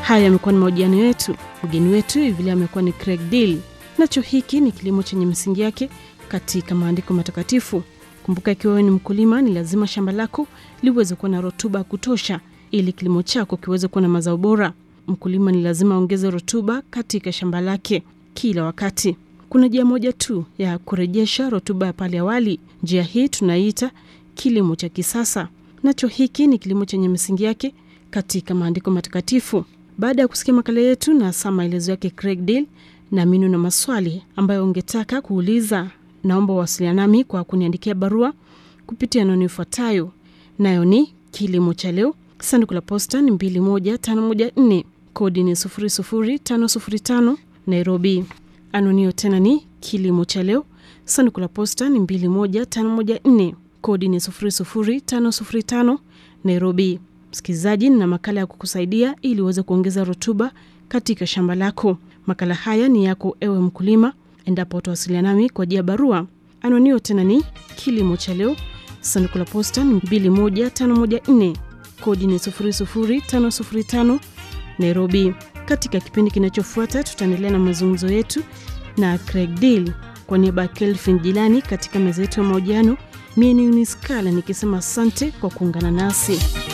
Haya yamekuwa ni mahojiano yetu. Mgeni wetu hivi leo amekuwa ni Craig Deal. Nacho hiki ni kilimo chenye misingi yake katika maandiko matakatifu. Kumbuka, ikiwa wewe ni mkulima, ni lazima shamba lako liweze kuwa na rutuba ya kutosha ili kilimo chako kiweze kuwa na mazao bora. Mkulima ni lazima aongeze rutuba katika shamba lake kila wakati. Kuna njia moja tu ya kurejesha rutuba ya pale awali. Njia hii tunaiita kilimo cha kisasa. Nacho hiki ni kilimo chenye misingi yake katika maandiko matakatifu. Baada ya kusikia makala yetu na saa maelezo yake Craig Deal, naamini na maswali ambayo ungetaka kuuliza, naomba uwasiliana nami kwa kuniandikia barua kupitia anwani ifuatayo, nayo ni kilimo cha leo, sanduku la posta ni 21514 kodi ni 00505 Nairobi. Anwani hiyo tena ni kilimo cha leo, sanduku la posta ni 21514 kodi ni 00505 Nairobi. Msikilizaji, na makala ya kukusaidia ili uweze kuongeza rutuba katika shamba lako. Makala haya ni yako ewe mkulima, endapo utawasiliana nami kwa njia ya barua. Anwani hiyo tena ni kilimo cha leo, sanduku la posta ni 21514 kodi ni 00505 Nairobi. Katika kipindi kinachofuata tutaendelea na mazungumzo yetu na Craig Deal. Kwa niaba ya Kelvin Jilani katika meza yetu ya mahojiano, mie ni Uniskala nikisema asante kwa kuungana nasi.